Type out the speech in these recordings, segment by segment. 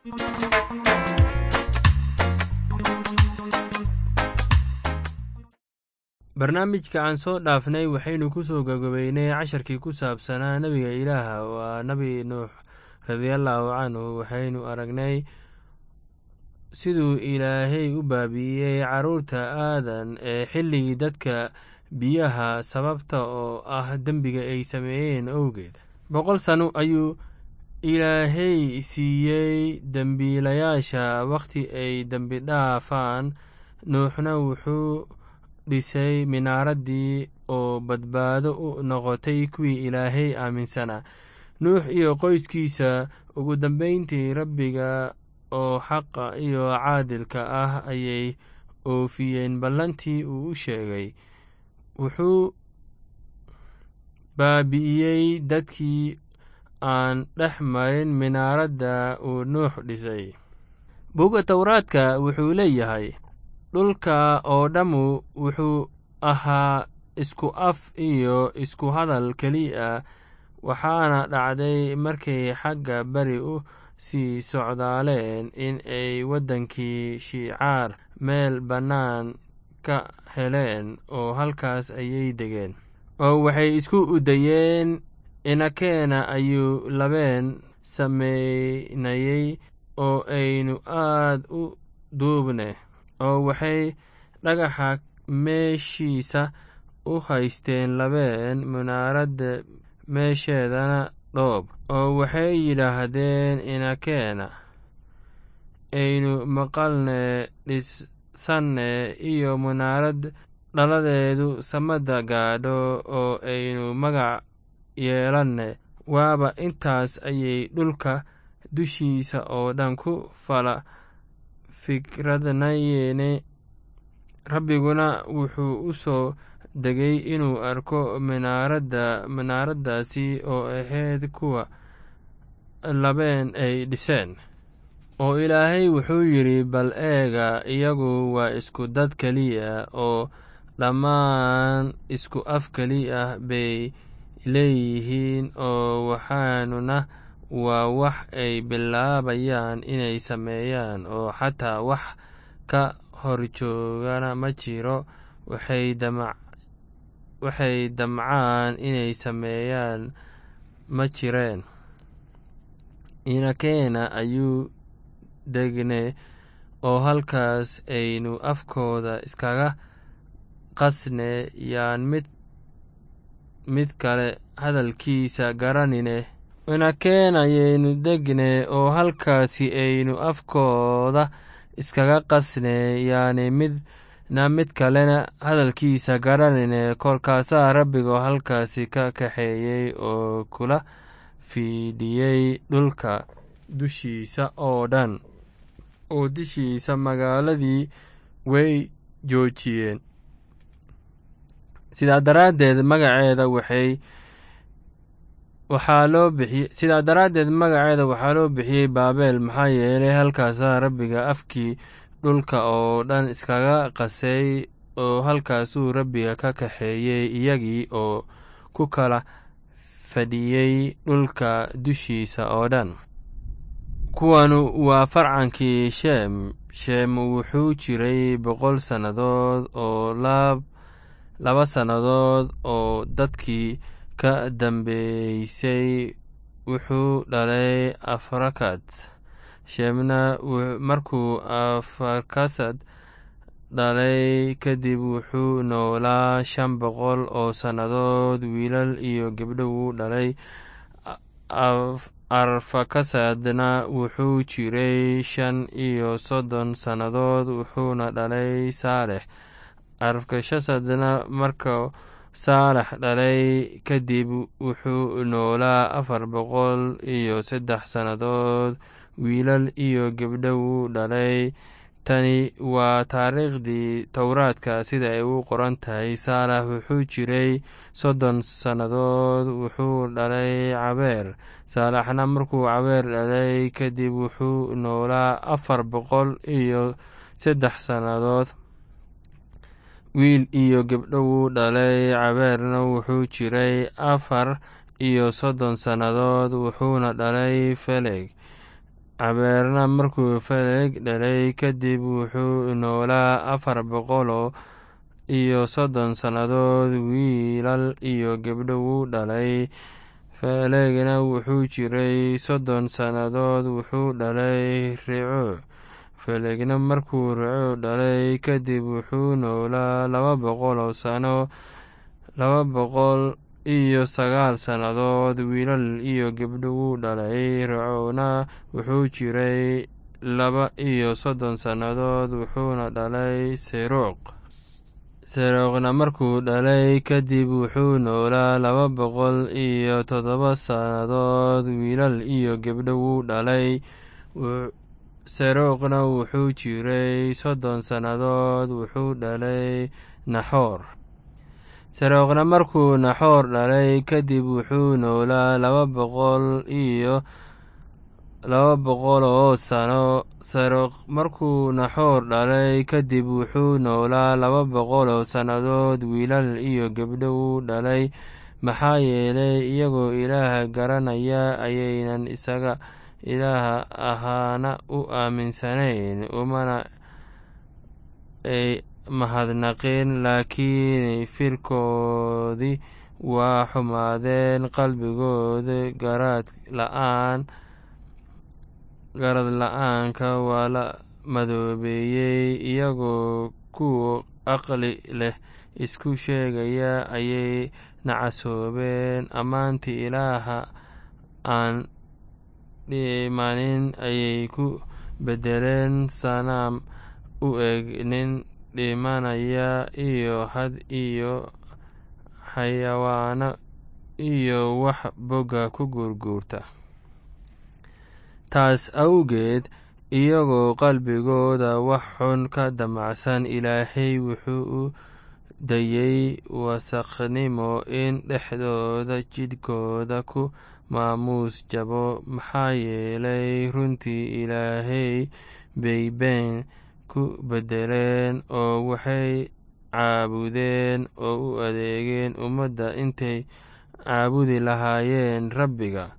barnaamijka aan soo dhaafnay waxaynu ku soo gagabeynay casharkii ku saabsanaa nebiga ilaaha waa nebi nuux radiallahu canhu waxaynu aragnay siduu ilaahay u baabi'iyey carruurta aadan ee xilligii dadka biyaha sababta oo ah dembiga ay sameeyeen owgeed boqol sano ayuu ilaahay siiyey dembiilayaasha wakhti ay dembi dhaafaan nuuxna wuxuu dhisay minaaraddii oo badbaado u noqotay kuwii ilaahay aaminsanaa nuux iyo qoyskiisa ugu dambeyntii rabbiga oo xaqa iyo caadilka ah ayay oofiyeen ballantii uu u sheegay wuxuu baabi'iyey dadkii aan dhex marin minaaradda uu nuux dhisay buga towraadka wuxuu leeyahay dhulka oo dhammu wuxuu ahaa isku af iyo isku hadal keliya waxaana dhacday markay xagga beri u sii socdaaleen in ay waddankii shiicaar meel bannaan ka heleen oo halkaas ayay degeen oo waxay isku udayeen inakeena ayuu labeen sameynayey oo aynu aad u duubne oo waxay dhagaxa meeshiisa u haysteen labeen munaaradda meesheedana dhoob oo waxay yidhaahdeen inakeena aynu maqalne dhisanne iyo munaarad dhaladeedu samada gaadho oo aynu magac yeelanne waaba intaas ayay dhulka dushiisa oo dhan ku fala fikradnayene rabbiguna wuxuu u soo degay inuu arko minaaradda minaaraddaasi oo ahayd kuwa labeen ay dhiseen oo ilaahay wuxuu yidhi bal eega iyagu waa isku dad keliya oo dhammaan isku af keliya bay leeyihiin oo waxaanuna waa wax ay bilaabayaan inay sameeyaan oo xataa wax ka horjoogana ma jiro waxay damcaan inay sameeyaan ma jireen inakeena ayuu degne oo halkaas aynu afkooda iskaga qasne yaan mid mid kale hadalkiisa garanine inakeen ayaynu degne oo halkaasi aynu afkooda iskaga qasne yaani midna mid kalena hadalkiisa garanine kolkaasaa rabbigoo halkaasi ka kaxeeyey oo kula fiidhiyey dhulka dushiisa oo dhan oo dishiisa magaaladii way joojiyeen sidaa daraaddeed magaceeda waxay waxaa loo bixiyey sidaa daraaddeed magaceeda waxaa loo bixiyey baabel maxaa yeelay halkaasaa rabbiga afkii dhulka oo dhan iskaga qasay oo halkaasuu rabbiga ka kaxeeyey iyagii oo ku kala fadhiyey dhulka dushiisa oo dhan kuwanu waa farcankii sheem sheem wuxuu jiray boqol sannadood oo laba sannadood oo dadkii ka dambeysay wuxuu dhalay afarakad sheemna markuu afarkasad dhalay kadib wuxuu noolaa shan boqol oo sannadood wiilal iyo gebdho wuu dhalay arfakasadna wuxuu jiray shan iyo soddon sannadood wuxuuna dhalay saalex arfakashasadna marka saalax dhalay kadib wuxuu noolaa afar boqol iyo saddex sannadood wiilal iyo gebdho wuu dhalay tani waa taariikhdii towraadka sida ay u qoran tahay saalax wuxuu jiray soddon sannadood wuxuu dhalay cabeer saalaxna markuu cabeer dhalay kadib wuxuu noolaa afar boqol iyo saddex sannadood wiil iyo gebdho wuu dhalay cabeerna wuxuu jiray afar iyo soddon sannadood wuxuuna dhalay feleg cabeerna markuu feleg dhalay kadib wuxuu noolaa afar boqoloo iyo soddon sannadood wiilal iyo gabdho wuu dhalay felegna wuxuu jiray soddon sannadood wuxuu dhalay rico felegna markuu rico dhalay kadib wuxuu noolaa laba boqoloo sano laba boqol iyo sagaal sannadood wiilal iyo gabdho wuu dhalay ricona wuxuu jiray laba iyo soddon sannadood wuxuuna dhalay seruuq seruuqna markuu dhalay kadib wuxuu noolaa laba boqol iyo toddoba sannadood wiilal iyo gabdho wuu dhalay seruuqna wuxuu jiray soddon sannadood wuxuu dhalay naxoor seruuqna markuu naxoor dhalay kadib wuxuu noolaa laba boqol iyo laba boqoloo sano seruuq markuu naxoor dhalay kadib wuxuu noolaa laba boqoloo sannadood wiilal iyo gabdho wuu dhalay maxaa yeelay iyagoo ilaah garanaya ayaynan isaga ilaah ahaana u aaminsanayn umana ay mahadnaqin laakiin firkoodii waa xumaadeen qalbigooda garaad la-aan garad la-aanka waa la madoobeeyey iyagoo kuwa aqli leh isku sheegaya ayay nacasoobeen ammaantii ilaaha aan dhimanin ayay ku bedeleen sanaam u eg nin dhimanaya iyo had iyo xayawaano iyo wax bogga ku guurguurta taas awgeed iyagoo qalbigooda wax xun ka damacsan ilaahay wuxuu u dayey wasakhnimo in dhexdooda jidhkooda ku maamuus jabo maxaa yeelay runtii ilaahay bay been ku bedeleen oo waxay caabudeen oo u adeegeen ummadda intay caabudi lahaayeen rabbiga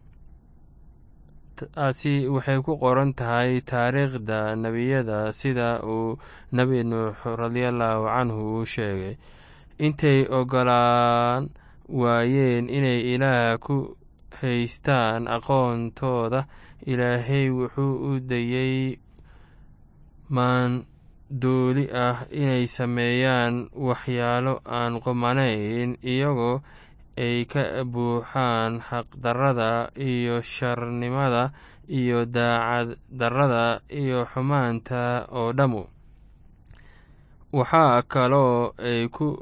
taasi waxay ku qoran tahay taariikhda nebiyada sida uu nebi nuux radiallahu canhu uu sheegay intay ogolaan waayeen inay ilaah ku haystaan aqoontooda ilaahay wuxuu u dayey maandooli ah inay sameeyaan waxyaalo aan qumanayn iyagoo ay ka buuxaan xaqdarrada iyo sharnimada iyo daacad darrada iyo xumaanta oo dhammu waxaa kaloo ay ku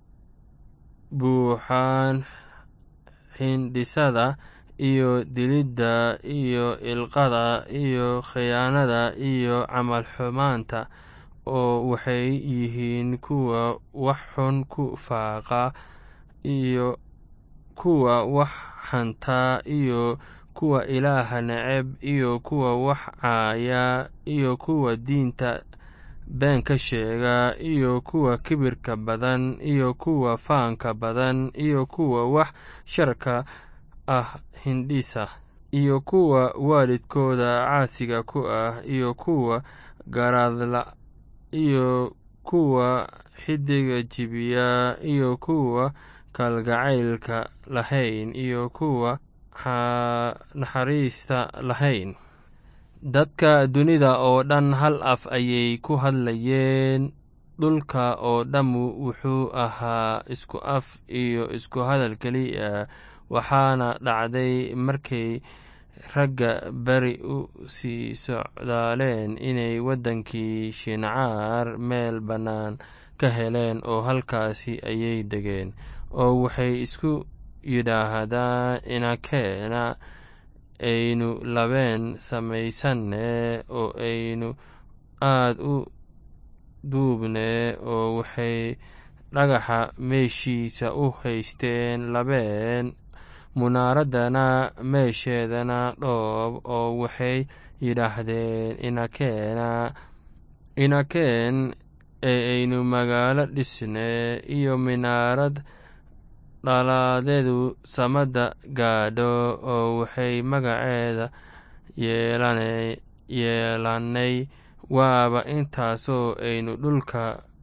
buuxaan xindhisada iyo dilidda iyo ilqada iyo khiyaanada iyo camal xumaanta oo waxay yihiin kuwa wax xun ku faaqa iyo kuwa wax xanta iyo kuwa ilaaha neceb iyo kuwa wax caaya iyo kuwa diinta been ka sheega iyo kuwa kibirka badan iyo kuwa faanka badan iyo kuwa wax sharka ah hindhisa iyo kuwa waalidkooda caasiga ku ah iyo kuwa garaadla iyo kuwa xidiga jibiya iyo kuwa kalgacaylka lahayn iyo kuwa naxariista lahayn dadka dunida oo dhan hal af ayay ku hadlayeen dhulka oo dhammu wuxuu ahaa isku af iyo isku hadal keliya waxaana dhacday markay ragga beri u sii socdaaleen inay waddankii shincaar meel bannaan ka heleen oo halkaasi ayay degeen oo waxay isku yidhaahdaan inakeena aynu labeen samaysanne oo aynu aad u duubne oo waxay dhagaxa meeshiisa u haysteen labeen munaaraddana meesheedana dhoob oo waxay yidhaahdeen inakeena inakeen ee aynu magaalo dhisne iyo minaarad dhalaadeedu samada gaadho oo waxay magaceeda yeelannay waaba intaasoo aynu dhulka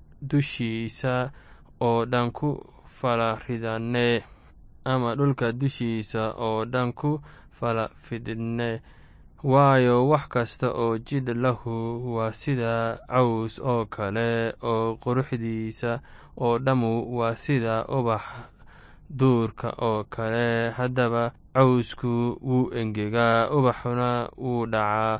dushiisa oo dhan ku fala ridanne ama dhulka dushiisa oo dhan ku fala fidne waayo wax kasta oo jid lahu waa sida caws oo kale oo quruxdiisa oo dhammu waa sida ubax duurka oo kale haddaba cawsku wuu engegaa ubaxuna wuu dhacaa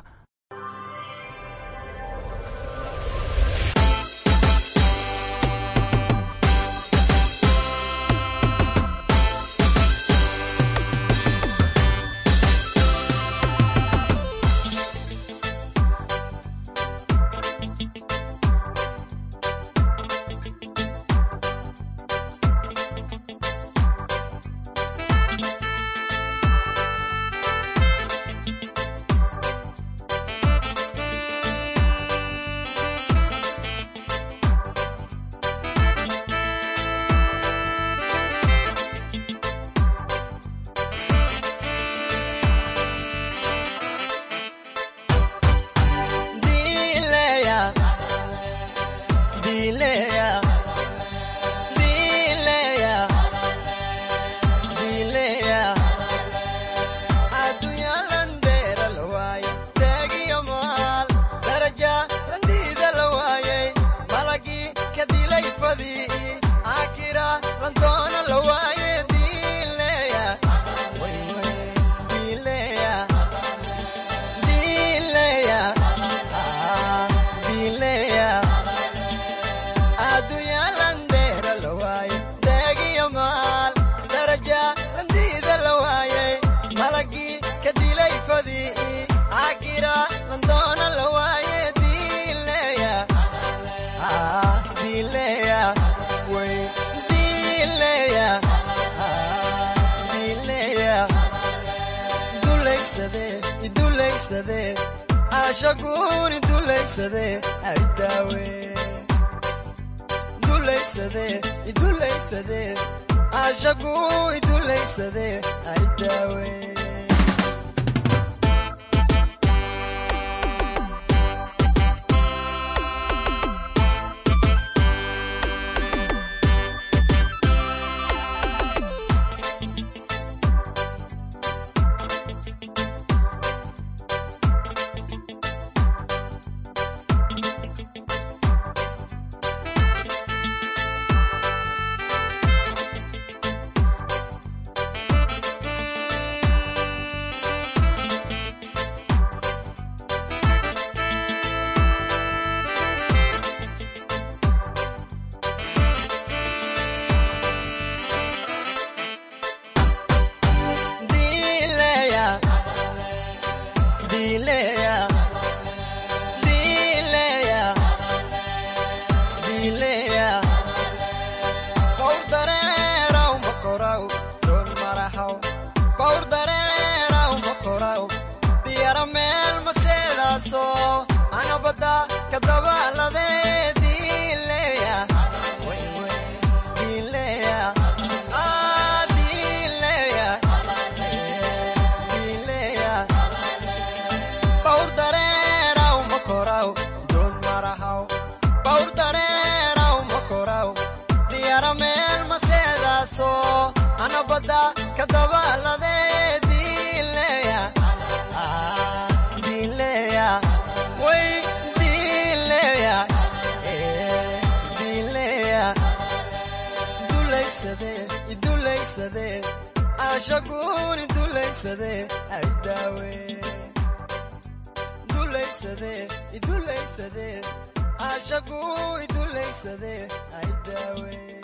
ashagu idulaysadee ay daawe